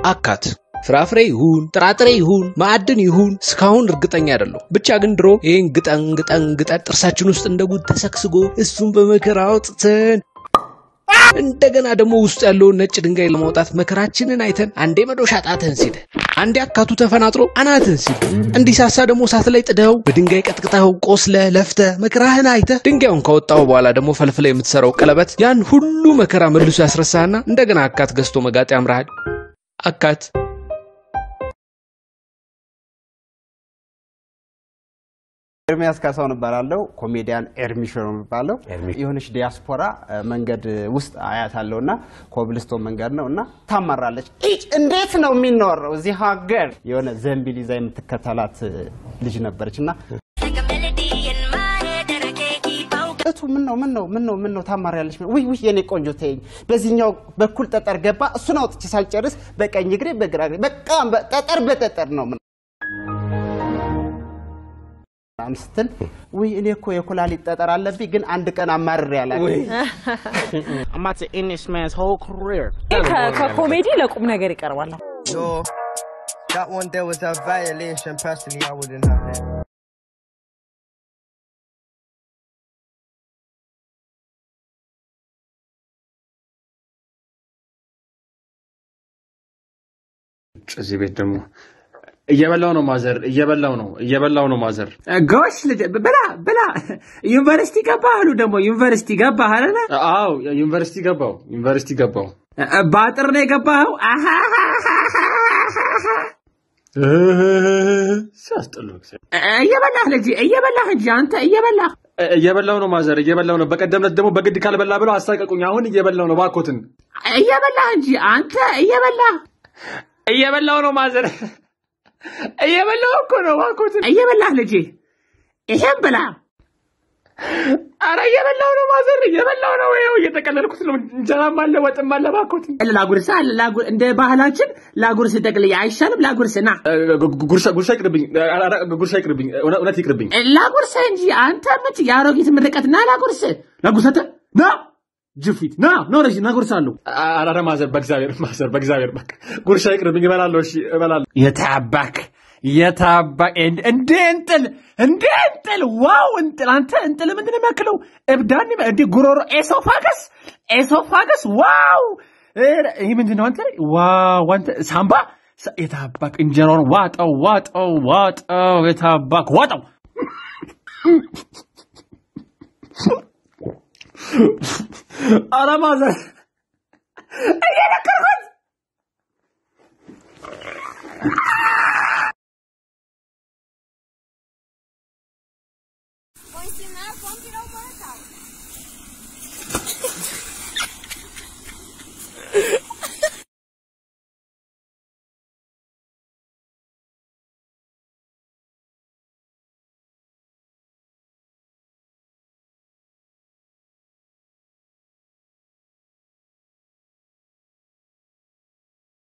አካት ፍራፍሬ ይሁን ጥራጥሬ ይሁን ማዕድን ይሁን እስካሁን እርግጠኛ አይደለሁ። ብቻ ግን ድሮ ይህን ግጠን ግጠን ግጠን ጥርሳችን ውስጥ እንደ ጉድ ተሰክስጎ እሱን በመከራ አውጥተን እንደገና ደግሞ ውስጡ ያለውን ነጭ ድንጋይ ለማውጣት መከራችንን አይተን አንዴ መዶሻ ጣትህን ሲል አንዴ አካቱ ተፈናጥሮ አናትህን ሲል እንዲሳሳ ደግሞ እሳት ላይ ጥደኸው በድንጋይ ቀጥቅጠኸው ቆስለ ለፍተ መከራህን አይተህ ድንጋዩን ካወጣው በኋላ ደግሞ ፈልፍለ የምትሰራው ቀለበት ያን ሁሉ መከራ መልሶ ያስረሳህና እንደገና አካት ገዝቶ መጋጥ ያምርሃል። አካት ኤርሚያስ ካሳሁን እባላለሁ። ኮሜዲያን ኤርሚሾ ነው የሚባለው። የሆነች ዲያስፖራ እ፣ መንገድ ውስጥ አያታለሁ እና ኮብልስቶን መንገድ ነው እና ታመራለች። ኢጭ እንዴት ነው የሚኖረው እዚህ ሀገር? የሆነ ዘንቢል ይዛ የምትከተላት እ፣ ልጅ ነበረች እና እቱ ምን ነው ምን ነው ምን ነው ምን ነው ታማሪያለች? ውይ ውይ የኔ ቆንጆ ተይኝ። በዚህኛው በኩል ጠጠር ገባ። እሱን አውጥቼ ሳልጨርስ በቀኝ እግሬ በግራ እግሬ በቃ በ- ጠጠር በጠጠር ነው ምን ምናምን ስትል ውይ እኔ እኮ የኩላሊት ጠጠር አለብኝ፣ ግን አንድ ቀን አማርሬ አላውቅም። I'm about to end this man's whole career. ከ- ከኮሜዲ ለቁም ነገር ይቀርባል። Yo, that one there was a violation. Personally, I wouldn't have it. እዚህ ቤት ደግሞ እየበላው ነው ማዘር፣ እየበላው ነው እየበላው ነው ማዘር። ጎሽ ልጅ ብላ ብላ። ዩኒቨርሲቲ ገባህ አሉ ደግሞ ዩኒቨርሲቲ ገባህ አይደለ? አዎ ዩኒቨርሲቲ ገባው ዩኒቨርሲቲ ገባው። በአጥር ነው የገባኸው? ሲያስጠሉ እየበላህ ልጅ እየበላህ እንጂ አንተ እየበላህ እየበላው ነው ማዘር፣ እየበላው ነው። በቀደም ዕለት ደግሞ በግድ ካልበላ ብለው አሳቀቁኝ። አሁን እየበላው ነው ባኮትን እየበላህ እንጂ አንተ እየበላህ እየበላው ነው ማዘር፣ እየበላው እኮ ነው ባኮትን እየበላህ ልጅ ይሄን ብላ። አረ እየበላው ነው ማዘር፣ እየበላው ነው። ይኸው እየጠቀለልኩት ነው። እንጀራም አለ ወጥም አለ ባኮትን። ላጉርሳ ላጉ- እንደ ባህላችን ላጉርስ ጠቅልዬ አይሻልም? ላጉርስ ና ጉርሻ ጉርሻ ይቅርብኝ፣ ኧረ ጉርሻ ይቅርብኝ፣ እውነት እውነት ይቅርብኝ። ላጉርስ እንጂ አንተ ምች የአሮጊት ምርቀት ና ላጉርስ ላጉርሰተ ና ጅፊት ና ኖረሽ ናጉርሳለሁ አረ ማዘር፣ በእግዚአብሔር ማዘር፣ በእግዚአብሔር በቃ ጉርሻ ይቅርብኝ። እበላለሁ፣ እሺ እበላለሁ። የታባክ የታባክ እንደ እንጥል እንደ እንጥል ዋው እንጥል አንተ እንጥል ምንድን ነው የሚያክለው እብዳን እንደ ጉሮሮ ኤሶፋገስ ኤሶፋገስ ዋው ኧረ፣ ይህ ምንድን ነው አንተ ዋው አንተ ሳምባ ሳ- የታባክ እንጀራውን ዋጠው ዋጠው ዋጠው የታባክ ዋጠው አረ ማዘር